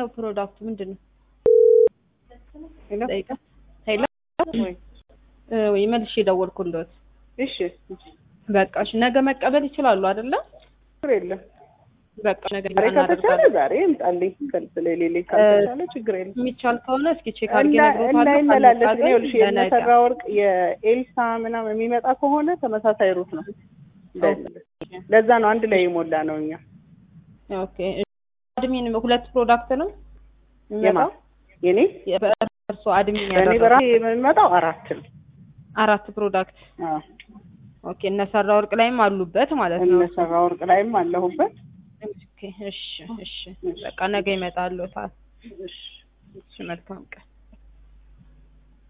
ነው ፕሮዳክቱ ምንድን ነው? ሄሎ ጠይቃ ሄሎ ወይ እ ወይ መልሼ ደወልኩልዎት። እሺ በቃ እሺ፣ ነገ መቀበል ይችላሉ አይደለ? ችግር የለም። በቃ ነገ ዛሬ ከተቻለ እናደርጋለን። ዛሬ ይምጣልኝ፣ ስለሌለኝ ካልተቻለ ችግር የለም። የሚቻል ከሆነ እስኪ ቼክ አድርጌ እንዳ- እነግሮታለሁ። እንዳይመላለስ ካልመጣ ግን ይኸውልሽ ግን የነሰራ ወርቅ የኤልሳ ምናምን የሚመጣ ከሆነ ተመሳሳይ ሩት ነው። እንዳይመለስ። ለዛ ነው አንድ ላይ የሞላ ነው እኛ ኦኬ አድሚን ሁለት ፕሮዳክት ነው የማ የሚመጣው? የኔ በእርሶ አድሚን በእኔ ያደረገው በራሴ የሚመጣው አራት ነው። አራት ፕሮዳክት አዎ ኦኬ። እነሰራ ወርቅ ላይም አሉበት ማለት ነው። እነሰራ ወርቅ ላይም አለሁበት። ኦኬ እሺ እሺ፣ በቃ ነገ ይመጣሉ። እሺ እሺ መልካም ቀን